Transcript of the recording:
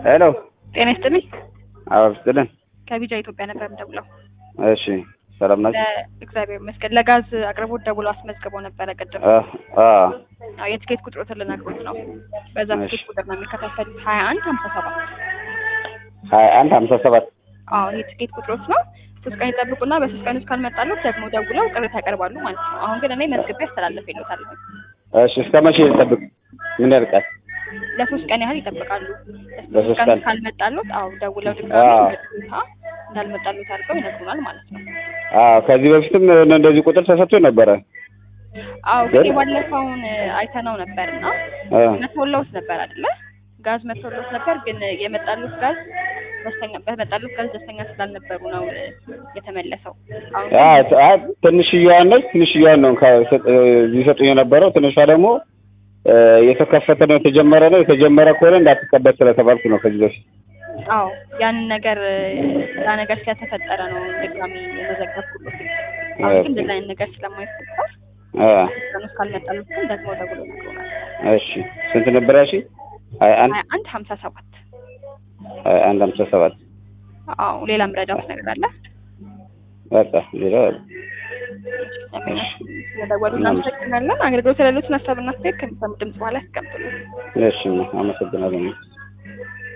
ሄሎ ጤና ይስጥልኝ። አዎ ስትልን ከቢጃ ኢትዮጵያ ነበር የምደውለው። እሺ ሰላም ናችሁ? ለእግዚአብሔር ይመስገን። ለጋዝ አቅርቦት ደውሎ አስመዝግበው ነበረ ቅድም። አ አ አዎ የትኬት ቁጥሮትን ልነግሮት ነው። በዛ እሺ። ትኬት ቁጥር ነው የሚከታተሉት ሀያ አንድ ሀምሳ ሰባት ሀያ አንድ ሀምሳ ሰባት አዎ ይህ ትኬት ቁጥሮት ነው። ሶስት ቀን ይጠብቁና በሶስት ቀን ውስጥ ካልመጣሉት ደግሞ ደውለው ቅሬታ ያቀርባሉ ማለት ነው። አሁን ግን እኔ መዝግቤ አስተላለፍ ይሉታል። እሺ እስከ መቼ ልጠብቅ? ምን ያልቃል? ለሶስት ቀን ያህል ይጠብቃሉ። ለሶስት ለሶስት ቀን ቀን? ውስጥ ካልመጣሉት አዎ ደውለው አዎ። ድጋሚ በጽሁፋ እንዳልመጣሉት አድርገው ይነግሩናል ማለት ነው። አዎ ከዚህ በፊትም እንደዚህ ቁጥር ተሰጥቶ ነበረ። አዎ ግን ግን- የባለፈውን አይተነው ነበር እና አ መተወለውት ነበር አይደለ? ጋዝ መተወለውት ነበር፣ ግን የመጣሉት ጋዝ ደስተኛ በመጣሉት ጋዝ ደስተኛ ስላልነበሩ ነው እ፣ የተመለሰው። አሁን አ ግን አ ትንሽዬዋን ነች ትንሽዬዋን ነው ከ- ሊሰጡኝ የነበረው ትንሿ ደግሞ እ፣ የተከፈተ ነው የተጀመረ ነው የተጀመረ ከሆነ እንዳትቀበል ስለተባልኩ ነው ከዚህ በፊት አዎ ያንን ነገር እ፣ ያ ነገር ስለተፈጠረ ነው ድጋሚ የመዘገብኩት። አሁን ግን እንደዛ አይነት ነገር ስለማይፈጠር አ ቀን ውስጥ ካልመጣሉት ግን ደግሞ ደውሎ ነግሮናል። እሺ ስንት ነበር ያልሽ? ሀያ አንድ ሀያ አንድ ሀምሳ ሰባት ሀያ አንድ ሀምሳ ሰባት አዎ ሌላም ረዳት ነገር አለ። በቃ ሌላ ስለደወሉ እናመሰግናለን። አገልግሎት ለሌሎችን ሀሳብና አስተያየት ከሚሰሙ ድምጽ በኋላ ያስቀምጡልን። እሺ አመሰግናለሁ።